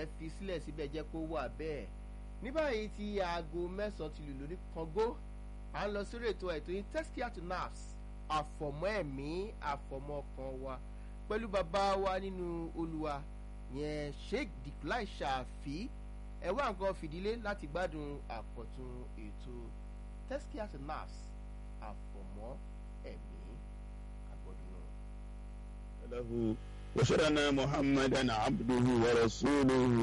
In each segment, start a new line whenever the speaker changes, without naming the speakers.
ẹ fi sílẹ̀ síbẹ̀ jẹ́ kó wà bẹ́ẹ̀ ní báyìí tí aago mẹ́sàn-án ti lù lórí kọ́ngó à ń lọ sórí ètò ètò yìí teskia to nafs àfọ̀mọ́ ẹ̀mí àfọ̀mọ́ ọkàn wa pẹ̀lú bàbá wa nínú olúwa yẹn sheikh diklai ṣàfi ẹ wá nǹkan fìdílé láti gbádùn àkọ́tún ètò teskia to nafs àfọ̀mọ́ ẹ̀mí àgbọ̀dún náà.
له وشرنا محمدا عبده ورسوله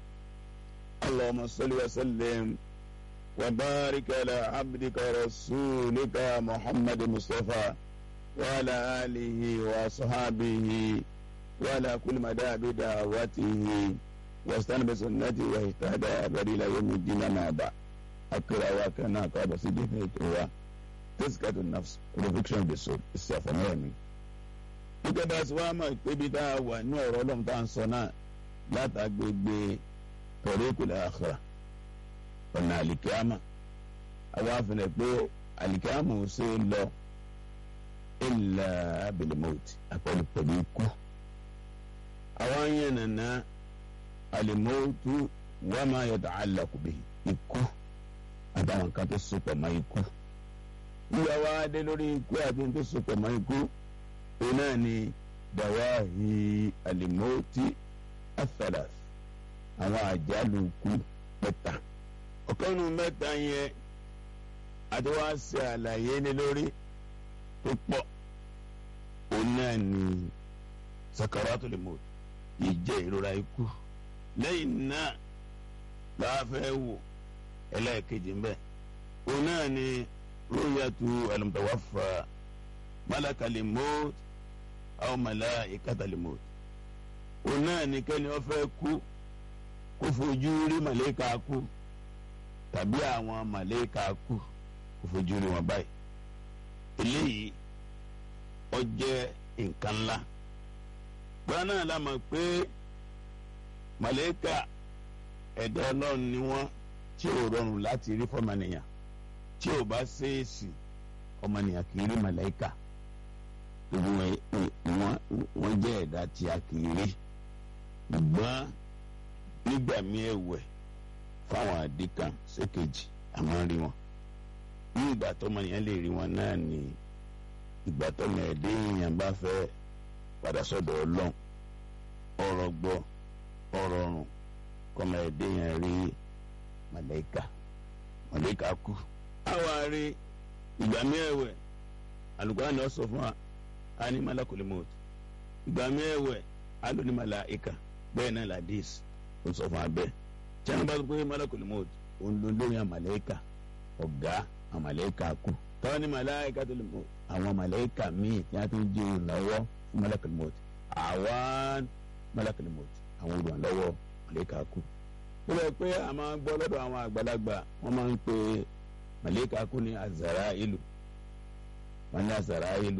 اللهم صل وسلم وبارك على عبدك ورسولك محمد مصطفى وعلى آله وصحابه وعلى كل مدى بدعوته واستنى بسنته واهتدى أبدا إلى يوم الدين ما بعد أقرأ وكنا قاب سيدنا هو تزكية النفس reflection of the soul ìsàfọ̀mọ́ gẹ́gẹ́ bá a ti wá mọ̀ pé bí tá a wà ní ọ̀rọ̀ ọlọ́run tá à ń sọ náà látàgbègbè tọ̀rẹ́kùlẹ̀ àkàrà ọ̀nà àlìkíámà àwa àfihàn pé àlìkíámà ò ṣe é lọ ilà abilimọ́ọ̀tì àpẹẹrẹ pẹ̀lú ikú àwa ń yẹn nàná alimọ́ọ̀tù wà máa yọ̀tọ̀ àlàkùbẹ̀ ikú àtàwọn kan tó so pọ̀ mọ́ ikú yíyá wa dé lórí ikú àti tó so pọ̀ mọ́ ikú náà ni dàwáhì alimọ́tì afalas àwọn àjálù kú mẹ́ta ọ̀kanù mẹ́ta yẹn àti wá ṣe àlàyé ní lórí tó pọ̀ òun náà ni sakaratul maut ìjẹ́ ìrora ikú lẹ́yìn náà láàfẹ́ wò ẹlẹ́ẹ̀kejì ń bẹ òun náà ni rúyàtú alimutawaffa malakali maut aw malaikatal maut òun náà ní kẹ́ni wọ́n fẹ́ kú kó fojú rí màlẹ́kà kú tàbí àwọn màlẹ́kà kú kó fojú rí wọn báyìí eléyìí ó jẹ́ nǹkan ńlá gbọ́dọ̀ náà la mọ̀ pé màlẹ́kà ẹ̀dá ọlọ́run ni wọ́n tí ò rọrùn láti rí fọ́mọnìyàn tí ò bá ṣèèṣì ọmọnìyàn kì í rí màlẹ́kà wọ́n jẹ́ ẹ̀dá tí a kì í rí ṣùgbọ́n nígbà míì ẹ̀wẹ̀ fáwọn àdìkan ṣèkejì àmọ́ rí wọn ní ìgbà tọ́mọ yẹn lè rí wọn náà ní ìgbà tọ́mọ ẹ̀dẹ́ èèyàn bá fẹ́ padà sọ́dọ̀ ọlọ́run ọ̀rọ̀ gbọ́ ọ̀rọ̀ ọ̀run kọ́mọ ẹ̀dẹ́ yẹn rí màlẹ́kà màlẹ́kà kú. àwa rí ìgbà míì ẹ̀wẹ̀ alùpàá ọ sọ fún wa a ní malakul maut ìgbà mẹ́wẹ̀ alo ní malaika bẹ́ẹ̀ náà ladis ó sọ fún wa bẹ́ẹ̀ tí a bá gbé malakul maut òun ló lóyún àmàlẹ́kà ọ̀gá àmàlẹ́kà kú tọ́wọ́ ní malaika tó lè mọ̀ àwọn àmàlẹ́kà míì tí a tún jẹ́ olùrànlọ́wọ́ fún malakul maut àwọn malakul maut àwọn olùrànlọ́wọ́ àmàlẹ́kà kú. ó lọ pé a máa ń gbọ́ lọ́dọ̀ àwọn àgbàlagbà wọ́n máa ń pe màlẹ́kà kú ní azara ìlú wọn ní azarailu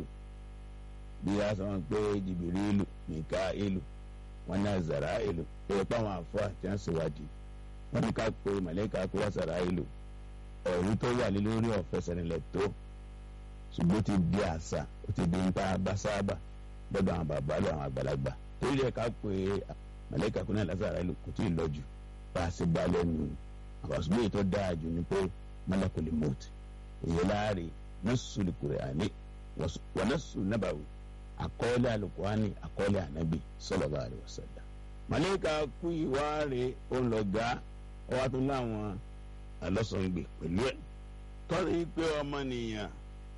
bí a sọ wọn pé jìbìrìlù mìkáìlù wọn ní azarailu pé pa àwọn àfọ àti àṣewádìí wọn ní ká pé màlẹ́kà kó azarailu ẹ̀rú tó wà ní lórí ọ̀fẹ́sẹ̀rinlẹ̀ tó ṣùgbọ́n ti di àṣà ó ti di nípa básáàbà lọ́dọ̀ àwọn bàbá lọ àwọn àgbàlagbà torí ẹ̀ ká pé màlẹ́kà kó ní azarailu kò tí ì lọ jù bá a ṣe gbá lẹ́nu àwọn ṣùgbọ́n èyí tó dáa jù ni pé malakul maut èyí láàrin nasu lukurani wa nasu nabawi akọọlẹ alukurani akọọlẹ anabi sallallahu alaihi wasallam. malayika kú ìwáre olọgá ọwọ́ tó láwọn alọ́sọ̀ngbè pẹ̀lú ẹ̀ tọ́lá pé ọmọnìyàn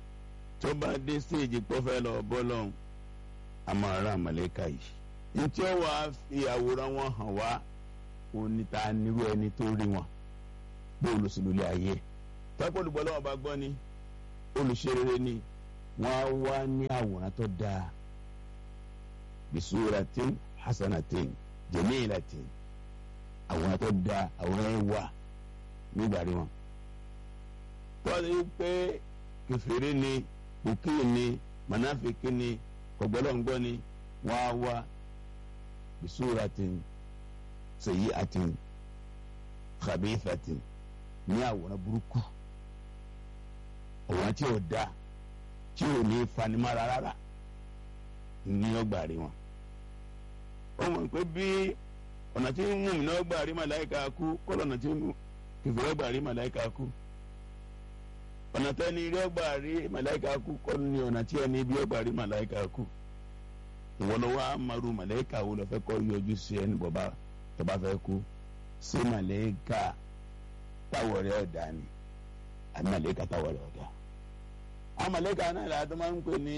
tó bá dé stéèjì pọ́fẹ́ lọ bọ́lọ́hún a máa rán malayika yìí. ntí ó wàá fi àwòrán wọn hàn wá oníta nírú ẹni tó rí wọn bó olùsílùlẹ̀ ayé tọ́pọ̀ olùgbọ́lọ́wọ́ bá gbọ́ ni olùṣerere ni wọn á wá ní àwòrán tó dáa bisuratin hasanatin jamilatin àwòrán tó dáa àwòrán yẹn wà nígbà rí wọn. tọ́lá yìí pé kẹfìrí ni bùkí ni manafiki ni kọ̀gbọ́lọ́ngbọ́ ni wọ́n á wá bisuratin sayyi'atin khabithatin ní àwòrán burúkú òwòrán tí ò da tí ò ní fanimára rárá ní ọgbà rí wọn. ó mọ̀ pé bí ọ̀nà tí mú mi náà gbà rí màláìka kú kọ́lọ̀ ọ̀nà tí kẹfìrẹ́ gbà rí màláìka kú ọ̀nà tẹ́ni rí ọgbà rí màláìka kú kọ́lọ̀ ní ọ̀nà tí ẹni bí ọgbà rí màláìka kú ìwọ́n lọ́wọ́ amaru màláìka wo lọ fẹ́ kọ́ yọjú sí ẹni bọ̀bá tó bá fẹ́ kú sí màláìka táwọ̀ rẹ̀ ọ̀dà ni àbí màláìka táwọ̀ rẹ̀ ọ̀dà àwọn màláìka náà làá tó máa ń pè ní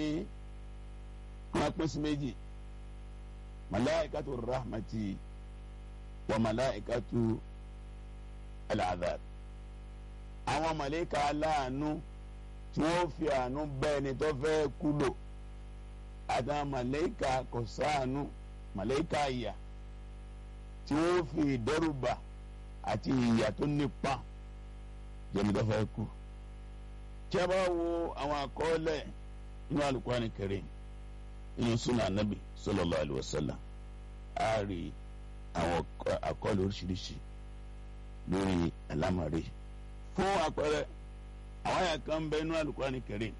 wọn pín sí méjì màláìka tó rahmati wa màláìkatu al-adhab àwọn màláìka aláàánú tí wọ́n fi àánú bá ẹni tó fẹ́ kú lò àtàwọn màláìka kò sáànú màláìka ìyà tí wọ́n fi ìdẹ́rùbà àti ìyà tó nípa jẹ́ni tó fẹ́ kú tí a bá wo àwọn àkọọ́lẹ̀ nínú Al-Qur'ani Karim nínú sunnah Nabi sallallahu alaihi wasallam a rí àwọn àkọọ́lẹ̀ oríṣiríṣi lórí àlámọ̀rí fún àpẹẹrẹ àwọn àyà kan bẹ inú Al-Qur'ani Karim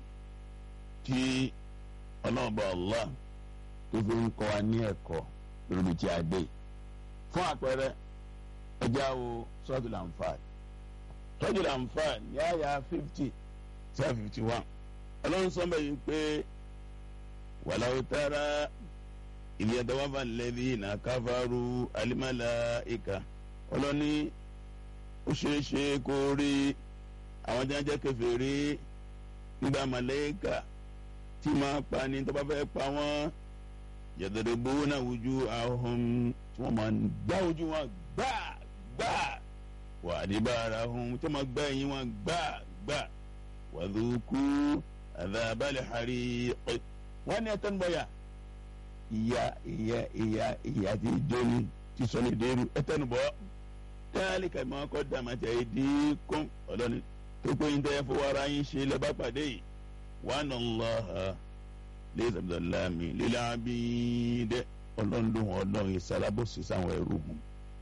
tí ọlọ́ọ̀bà Allah tó fi ń kọ́ wa ní ẹ̀kọ́ lórí tí a dé fún àpẹẹrẹ ẹjá wo Suratul Anfal Suratul Anfal ní àyà fifty seven fifty one ọlọ́run sọ́nbẹ̀ yìí pé walau tara idh yatawaffa alladhina kafaru al-malaika ọlọ́ni ó ṣeé ṣe kó rí àwọn tí wọ́n jẹ́ kèfèrí nígbà màlẹ́kà tí máa pa ni tó bá fẹ́ pa wọ́n yadribuna wujuhahum tí wọ́n máa gbá ojú wọn gbá gbá wa adbarahum tí wọ́n máa gbá ẹ̀yìn wọn gbá gbá wàdúkú àdàbálẹ̀ hariq wọ́n ní ẹ̀tọ́ níbọ̀yà ìyá ìyá ìyá ìyá tí jóni tí sọ́ni dẹ́rù ẹ̀tọ́ níbọ̀ táàlì kàmí kọ́ dàmàtì àìdí kún ọlọ́ni tó pé yín tẹ́ fọwọ́ ara yín ṣe lẹ́bà pàdé yìí wàhánà lọ́ha lẹ́sẹ̀ abdullahi lílẹ̀ abídẹ́ ọlọ́ndún ọlọ́run ìsàlábòsí sáwọn ẹrú hùn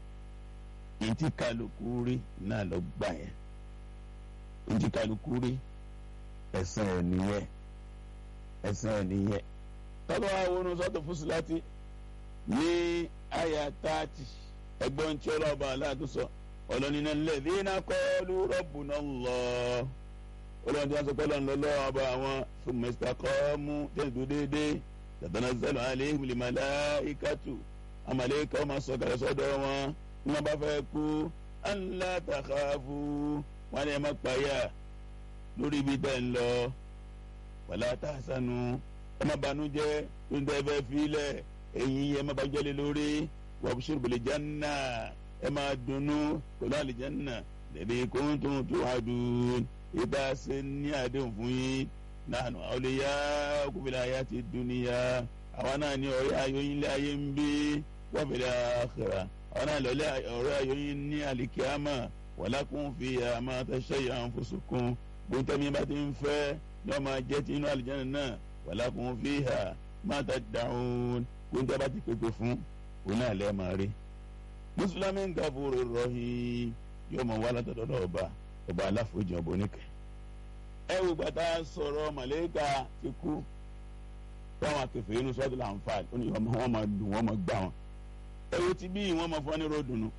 ìtì kálukú rí náà lọ gbà yẹn ìtì kálukú rí ẹ̀sán ẹ̀ nìyẹn ẹ̀sán ẹ̀ nìyẹn tọ́lọ́ àwọn oníṣọ́tò fúsùláti ní àyà táàtì ẹgbọ́n tí ọlọ́ọ̀bà aláàtú sọ ọlọ́nìyàn lẹ́ẹ̀dínà kọ́ọ́lù rabbuna Allah ọlọ́run tí wọ́n sọ pé ọlọ́run lọ́lọ́ ọba àwọn fún mẹ́sítà kọ́ọ́mù tẹ̀síwò déédéé tatanazzalu alayhimul malaikatu àmàlẹ́kà ọmọ sọ̀kalẹ̀ sọ́dọ̀ wọn ní wọ́n bá fẹ́ kú alla takhafu wọn ni ẹ má payà lórí ibi tẹ́ ń lọ wala tahzanu ẹ má banújẹ́ tó ń tẹ́ fẹ́ filẹ̀ ẹ̀yin ẹ má bàjẹ́ lé lórí wabshir bil janna ẹ má dunnú pẹ̀lú àlìjánná lẹ́bi kuntum tu'adun ìta ṣe ní àdéhùn fún yín nahnu awliyaukum fil hayati dunya àwọn náà ní ọ̀rẹ́ ayọ̀yìn lé ayé ń bí wa fil akhirah àwọn náà lọ́lẹ́ ọ̀rẹ́ ayọ̀yìn ní àlìkíyàmà walakum fiha ma tashayya anfusukum gbọ́ntẹ́mi bá ti ń fẹ́ ní ọmọ jẹ́ ti inú àlìjáná náà walakum fiha ma tad'un gbọ́ntẹ́ bá ti pèpè fún òun náà lẹ́ẹ̀ máa rí. mùsùlùmí ń gàfúrò rọ̀hìn yóò mọ̀ wá látọ̀dọ̀ ọba ọba aláfojú ọba oníkẹ́. ẹ wò gbàtà sọ̀rọ̀ màlẹ́kà ti kú táwọn akẹfẹ́ inú sọ́ọ́dù làǹfààní ó ní ọmọ wọn máa dùn wọn máa gbà wọn. ẹ wo ti bí wọn máa fọ́ ní ròdùnú.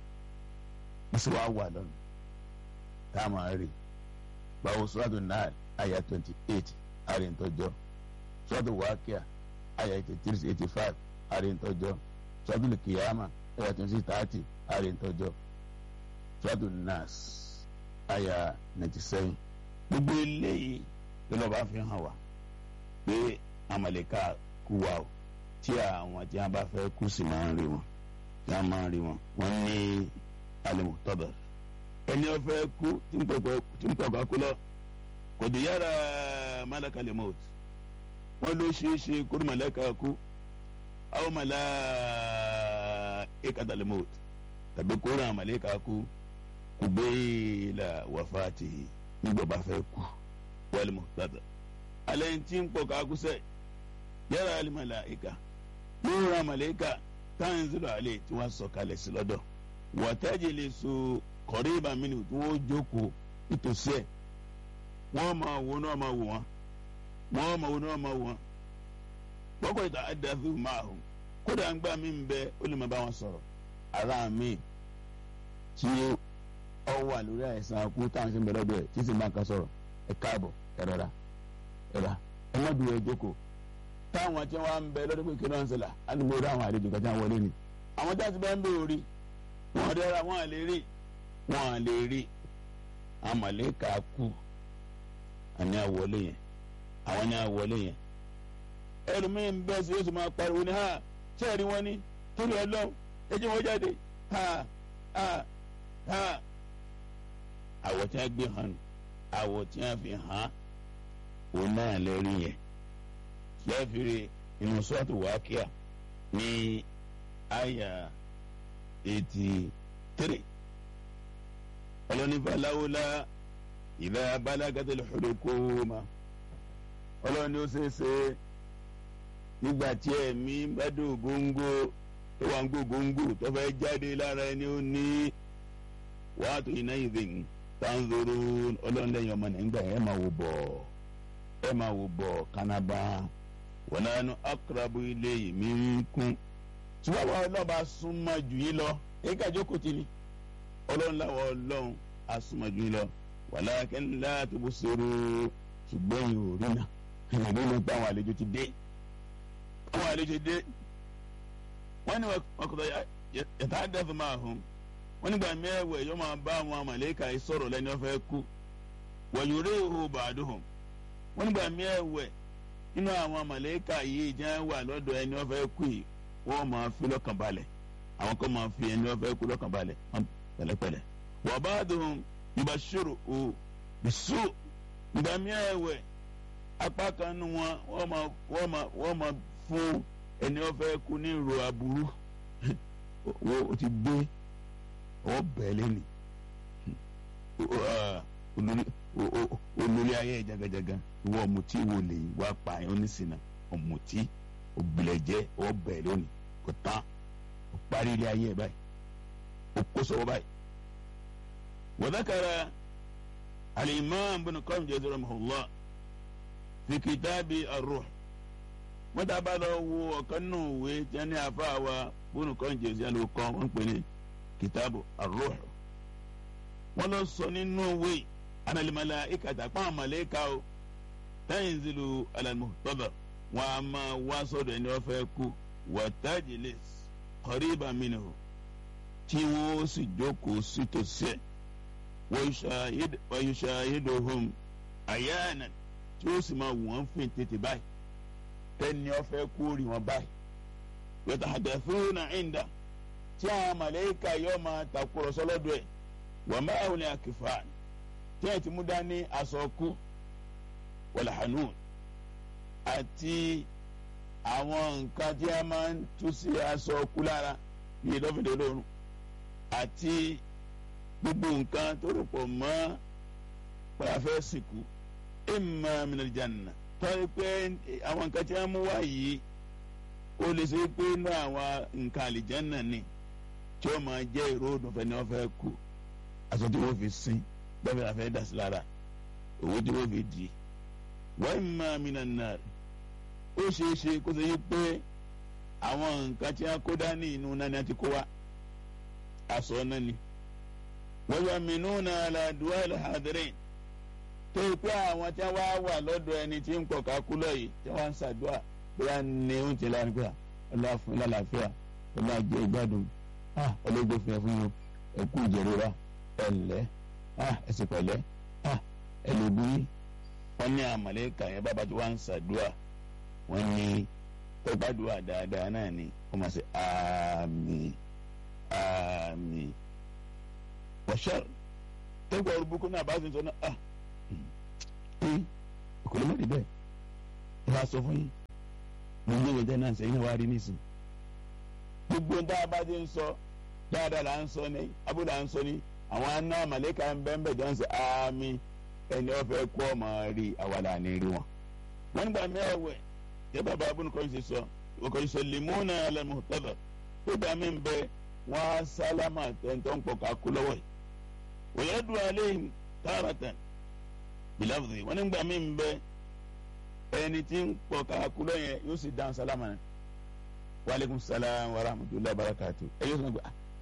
wọ́n sì wá wà lọ́nà tá a máa rí báwo sọ́ọ́dù náà àyà twenty eight àríntọ́jọ́ sọ́ọ́dù wákíà àyà eighty three eighty five àríntọ́jọ́ sọ́ọ́dù kìyàmà àyà twenty thirty àríntọ́jọ́ sọ́ọ́dù nas àyà ninety seven gbogbo eléyìí ló lọ́ọ́ bá fi hàn wá pé amaleka kú wa o tí àwọn tí wọn bá fẹ́ kú sí máa ń rí wọn tí wọn máa ń rí wọn wọn ní alimutọ́bẹ̀ ẹni wọn fẹ́ kú tí ń pọ̀pọ̀ kú lọ kò dé yára malaka lè mọ́t wọn ló ṣeé ṣe kúrò malaka kú àwọn malaika lè mọ́t tàbí kúrò àwọn malaka kú kò gbé la wàfáàtì nígbà bá fẹ́ kú wal muhtadar alẹ́ ń tí ń pọ̀ ká kú sẹ́yìn yàrá alimalaika yóò ra malaika tanzilu alẹ́ tí wọ́n sọ kalẹ̀ sí lọ́dọ̀ wọ́tájì lè so kọ̀rí ìbámínú tí wọ́n jókòó nítòsí ẹ̀ wọ́n máa wo náà máa wò wọ́n wọ́n máa wo náà máa wò wọ́n wọ́kọ̀ ìta àdàfíù máa hù kódà ń gbà mí bẹ ó lè máa bá wọn sọ̀rọ̀ ara mi tí ó wà lórí àìsàn akú táwọn ṣe ń bẹ̀rẹ̀ ọdún ẹ̀ tí sì máa kan sọ̀rọ̀ ẹ káàbọ̀ ẹ rọra ẹ rà ẹ má dùn ẹ jókòó táwọn tí wọ́n ń bẹ lọ́dún pé kí ló ń ṣẹlẹ̀ á ní mo rí àwọn àlejò kan tí wọ́n wọlé ni àwọn tí wọ́n ti bẹ́ẹ̀ ń bẹ orí wọn dẹ́ra wọn à lè rí wọn à lè rí àwọn màlẹ́kà kú àní àwọlé yẹn àwọn ní àwọlé yẹn ẹlòmíín bẹ́ẹ̀ sí yóò sì máa pariwo ní ha sẹ́ẹ̀rí wọn ní torí ọlọ́run ẹ jẹ́ wọn jáde ha ha ha àwọ̀ tí wọ́n gbé hàn àwọ̀ tí wọ́n fi hàn òun náà lẹ́rí yẹn lẹ́fìrí inú sọ́ọ̀tù wákíà ní àyà eighty three ọlọ́nifà láwùlá ìlà balagatil hulukuma ọlọ́ni ó ṣeéṣe nígbà tí ẹ̀mí bá dé ògóńgó tó wà ń gbó ògóńgó tó fẹ́ jáde lára ẹni ó ní wàá tó iná ìdìn tanzoro ọlọ́ni lẹ́yìn ọmọ nígbà ẹ̀ máa wò bọ̀ ẹ̀ máa wò bọ̀ kánábà wọn nánú akrabu ilayhi minkum tí wọ́n wá ọlọ́ba súnmọ́ jù yín lọ èyí ká jókòó tì ní ọlọ́run láwọ̀ ọlọ́run asúnmọ́ jù yín lọ walakin la tubsiru ṣùgbọ́n yìí ò rí náà ìrìn ló pa àwọn àlejò ti dé àwọn àlejò dé wọ́n ní wọn kò yàtá àdáfẹ́ máa hùn wọ́n nígbà mẹ́wẹ̀ẹ́ yóò máa bá àwọn màlẹ́kà yìí sọ̀rọ̀ lẹ́ni wọ́n fẹ́ kú wọ̀nyúrẹ́ ìhó bàdùhùn wọ́n nígbà mẹ́wẹ̀ẹ́ nínú àwọn màlẹ́kà yìí jẹ́ wà lọ́dọ̀ ẹni wọ́n fẹ́ kú yìí wọ́n máa fi lọ́kàn balẹ̀ àwọn kan máa fi ẹni wọ́n fẹ́ kú lọ́kàn balẹ̀ pẹ̀lẹ́pẹ̀lẹ́ wọ́n bá dùn yubashiru o bisu nígbà mẹ́wẹ̀ẹ́ apá kan nu wọn wọ́n máa wọ́n máa wọ́n máa fún ẹni wọ́n fẹ́ kú ní ìrò aburú wọ́n o ti gbé ọwọ́ bẹ́ẹ̀ lẹ́nu olórí ayé jagajaga ìwọ ọ̀mùtí wo lè wá pa ẹ̀ oníṣìnà ọ̀mùtí òbílẹ̀jẹ́ ọwọ́ bẹ́ẹ̀ lónìí kò tán ó parí ilé ayé ẹ̀ báyìí ó kó sọ́wọ́ báyìí. وذكر الإمام بن قيم جزاه الله في كتاب الروح wọ́n dábàá lọ wo ọ̀kan nù ìwé tí wọ́n ní àfáà wa bónú kan jèsì àlò kan wọ́n pè ní kìtàbù ar-ruh wọ́n lọ sọ nínú ìwé analimala ikata pa àmàlẹ́ka o tanzilu ala al-muhtadar wọ́n a máa wá sọ́dọ̀ ẹni wọ́n fẹ́ kú wa tajlis qariban minhu tí wọ́n sì jókòó sí tòsí ẹ̀ wọ́yùṣàyédòhùn àyànà tí ó sì máa wọ́n fìn tètè báyìí tẹ́ni ọ̀fẹ́ kú rí wọn báyìí yọ̀tà àdàfúnà ìndà tí àwọn màlẹ́kà yóò máa takùrọ̀sọ lọ́dọ̀ ẹ̀ wọ́n máa wọlé àkìfà tí ẹ̀ ti mú dání aṣọ kú wọlé hanun àti àwọn nǹkan tí a máa ń tú sí aṣọ kú lára bí ìdọ́fìdè lóorùn àti gbogbo nǹkan tó rò pọ̀ mọ́ pàfẹ́ sìnkú imma minal janna tọ́jú pé àwọn nǹkan tí wọ́n mú wá yìí ó lè ṣe pé inú àwọn nǹkan àlìjánà ni tí ó máa jẹ́ ìró òdùnfẹ́ ni wọ́n fẹ́ kú aṣọ tí wọ́n fi sin bẹ́ẹ̀ la fẹ́ dà sí lára owó tí wọ́n fi dì í wa imma minan nar ó ṣeé ṣe kó ṣe yí pé àwọn nǹkan tí wọ́n kó dání inú náà ni wọ́n ti kó wá aṣọ náà ni wọ́yọ̀mínúna aládùúgbò alhadirin tó yẹ pé àwọn tí wọ́n wà lọ́dọ̀ ẹni tí ń pọ̀ kákúlọ̀ yìí tí wọ́n ń ṣàdúrà bóyá ní oúnjẹ lánàá pé ọlọ́wà fún lálàáfíà ọlọ́wà jẹ́ ìgbádùn ọlọ́gbẹ́ fún ẹ fún yín ẹkú ìjẹ̀rora ẹ̀lẹ́ ẹsẹ̀ pẹ̀lẹ́ ẹlòbí wọ́n ní àmàlẹ́kà yẹn bàbá tí wọ́n ń ṣàdúrà wọ́n ní tọ́gbàdúrà dáadáa náà ni wọ́n máa ṣe àmín àmín wọ́ṣẹ́r tẹ́gbà orúbukú náà bá fi sọ náà ah ẹ kò lè má di bẹ́ẹ̀ ẹ bá sọ fún yín mo ń gbé náà sẹ́yìn náà wá rí nísìn gbogbo ń tá a bá ti ń sọ dáadáa là ń sọ ní abúlé à ń sọ ní àwọn aná màlẹ́kà ń bẹ́ẹ̀ bẹ́ẹ̀ jọ ń sẹ àmì ẹni ọ̀fẹ́ kú ọmọ rí àwàlà ní rí wọn. wọ́n nígbà mẹ́wẹ̀ yẹ bàbá abúlé kan ṣe sọ òkè ìṣẹ̀lẹ̀múnà alẹ́mùtọ́dọ̀ tó gbà mí bẹ́ẹ̀ wọ́n á sálámà tẹ̀ntọ́ ń pọ̀ ká kú lọ́wọ́ yìí wòyẹ́dù aléhìn tààràtàn bìláfùdì wọ́n nígbà mí ń bẹ ẹni tí ń pọ̀ ká kú lọ́yẹn yóò sì dáhùn sálámà náà wàlẹ́kùn sálám wa rahmatulah barakatu ẹ yóò sọ pé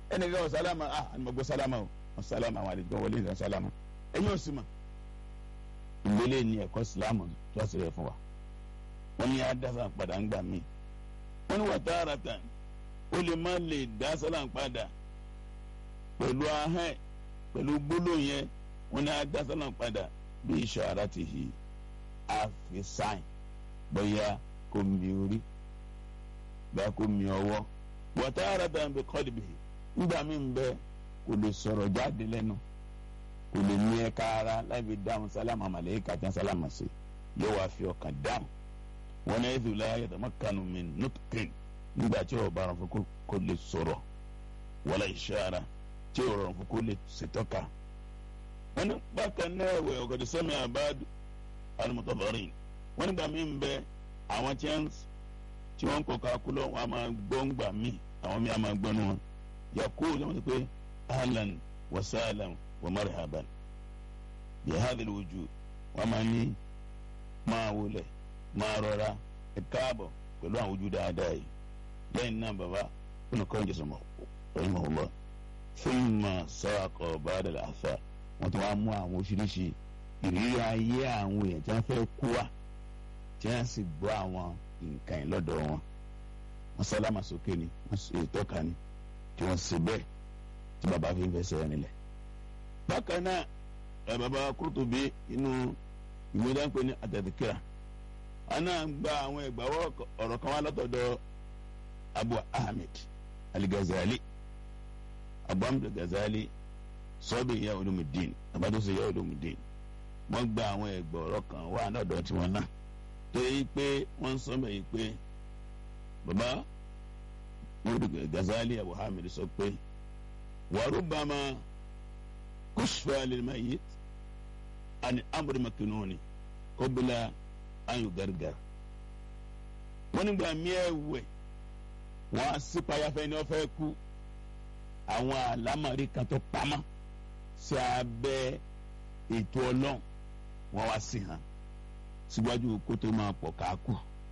ẹnì kan ọ̀sálámà ah àni mo gbọ́ sálámà o ọ̀sálámà àwọn àlejò wọlé nǹkan sálámà ẹ̀yin ò sì mọ̀ ìgbélé ni ẹ̀kọ́ sílámù tó ṣe rẹ̀ fún wa wọ́n ní adásá padà ń gbà mí wọ́n ní wà tààràtà ó lè má lè dá sálàm padà pẹ̀lú ahẹ́ pẹ̀lú gbólóhùn yẹn wọ́n ní adá sálàm padà bí ìṣàrà ti hì àfi sáìn bóyá kò mi orí bóyá kò mi ọwọ́ wà tààràtà ń bẹ kọ́lì bìí nígbà mí ń bẹ kò lè sọ̀rọ̀ jáde lẹ́nu kò lè ní ẹ̀ka ara láì dáhùn sálámà màlẹ́kà tí wọ́n sálámà sí yóò wá fi ọkàn dáhùn wọn náà yẹ́sùn láyé yàtọ̀mọ́kànnù mi nùtùkìn nígbà tí ọba rán fún kó lè sọ̀rọ̀ wọlé ìṣára tí ò rọrùn fún kó lè ṣètọ́ka. wọn ní bákan náà ẹ̀wẹ̀ ọ̀gọ̀dẹ̀ sẹ́mi àbáàdù alimọ̀tọ́bọ̀rìn wọn nígbà mí ń bẹ àwọn tí wọ́n ń kọ́ kakúlọ̀ wọn a máa gbọ́ ń gbà mí àwọn mí a máa gbọ́ nu wọn yakó ló ń sọ pé ahlan wa sahlan wa marhaban bi hadhil wujud wọn máa ní máa wọlé máa rọra ẹ káàbọ̀ pẹ̀lú àwọn ojú dáadáa yìí lẹ́yìn náà bàbá fún ọkọ ìjọsọ mọ ọyìnbó ọlọ fún ma sọ́ọ̀kọ̀ bàdàlà àfà wọ́n ti wá mú àwọn oríṣiríṣi ìrírí ayé àwọn èèyàn tí wọ́n fẹ́ kú wa tí wọ́n sì gbọ́ àwọn nǹkan yìí lọ́dọ̀ wọn wọ́n sálámà sókè ni wọ́n sì tọ́ka ni tí wọ́n sì bẹ́ẹ̀ tí bàbá fi ń fẹsẹ̀ rìn lẹ̀. bákan náà ẹ bàbá Kurtubi inú ìwé dáńpẹ́ ní àtẹ̀tẹ̀kẹ́ra ana gba àwọn ẹgbàwọ ọ̀rọ̀ kan wá látọ̀dọ̀ abu ahmed aligazali abu ahmed aligazali sọbi ya olumudin abadose ya olumudin wọ́n gba àwọn ẹgbà ọ̀rọ̀ kan wá lọ́dọ̀ tiwọn náà tó yí pé wọ́n sọ bẹ yí pé baba gazali abu ahmed sọ pé warubama kushfa lilmayit ani amri makinuni kobila ayo gargar wọn nígbà miẹwẹ wọn á sí payafẹ ní ọfẹ kú àwọn àlámọ̀rí kan tó pamọ́ sí abẹ́ ètò Ọlọ́run wọn wá sí hàn síwájú kó tó máa pọ̀ káàkú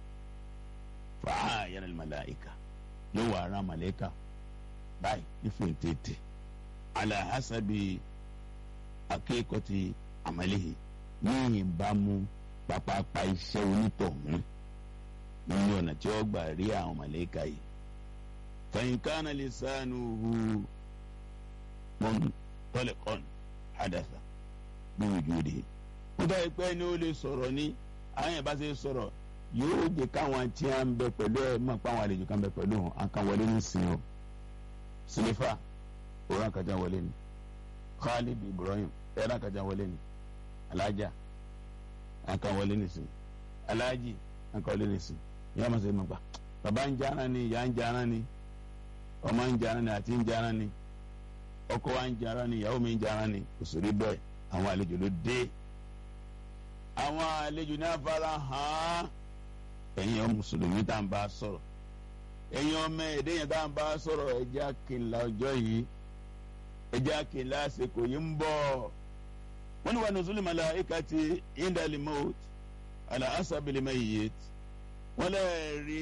fàá yẹn ní màláìka yóò wà ara màláìka báyìí nífẹ̀ẹ́ tètè alahasabi akéèkọ́tì àmàlẹ́yìn ní ìbámu pápápá iṣẹ́ onítọ̀hún nínú ọ̀nà tí ó gbà rí àwọn màlẹ́kà yìí. fẹ̀yìnkánná lè sànù hu mọ́n tọ́lẹ̀kọ́n àdàsà bí ojú rè. wọ́n bá pẹ́ ní ó lè sọ̀rọ̀ ní àwọn yẹn bá ṣe sọ̀rọ̀ yóò jẹ́ káwọn tí a ń bẹ pẹ̀lú ẹ̀ mọ̀ pé àwọn àlejò kan bẹ pẹ̀lú wọn a kan wọlé ní sin o. sílífà òun àkàjà wọlé ni Khalid Ibrahim ẹ̀rọ àkàjà wọlé ni alájà aka wọlé nìsín aláàjì aka wọlé nìsín yọọ ma sẹ ma gba baba ń jana ni ìyá ń jana ni ọmọ ń jana ni àti ń jana ni ọkọ wa ń jana ni ìyàwó mi ń jana ni òsèré bẹ́ẹ̀ àwọn àlejò ló dé àwọn àlejò ní afárá hàn ẹ̀yin ọmọ mùsùlùmí tá à ń bá a sọ̀rọ̀ ẹ̀yin ọmọ èdè yẹn tá à ń bá a sọ̀rọ̀ ẹ̀jẹ̀ àkìlá ọjọ́ yìí ẹ̀jẹ̀ àkìlá àsìkò yìí ń bọ̀ wọ́n ní wà nùsùlù màláìkàtì indali maut ala asabili mayyit wọ́n lè rí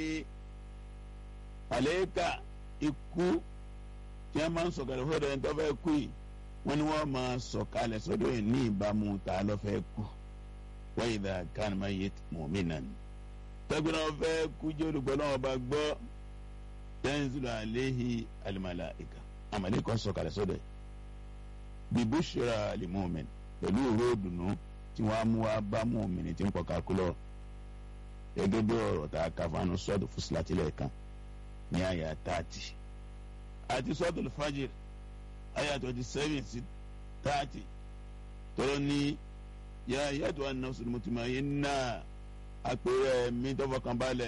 àlẹ́kà ikú tí wọ́n máa ń sọ̀kalẹ̀ fọ́dọ̀ ẹni tó fẹ́ kú yìí wọ́n ní wọ́n máa sọ̀kalẹ̀ sọ́dọ̀ ẹ̀ ní ìbámu tá a lọ fẹ́ kú wa idha kana mayyit mu'minan tẹ́gbẹ́n náà fẹ́ kú jẹ́ olùgbọ́ náà bá gbọ́ tanzilu alayhi al-malaika àmàlẹ́kọ̀ sọ̀kalẹ̀ sọ́dọ̀ ẹ̀ bibushra lil-mu'min pẹ̀lú òró òdùnnú tí wọ́n á mú wá bá mùmínì tí ń pọ̀ kakúlọ̀ gẹ́gẹ́ bí ọ̀rọ̀ tá a kà fánu sọ́ọ̀dù fúsìlátìlẹ̀ kan ní àyà tààtì àti sọ́ọ̀dù fàjìr àyà twenty seven sí tààtì tọ́lọ́ ní yá yàtọ̀ àná sùnmùtìmọ̀ yìí náà àpèrè mi tọ́fọ̀ kan balẹ̀.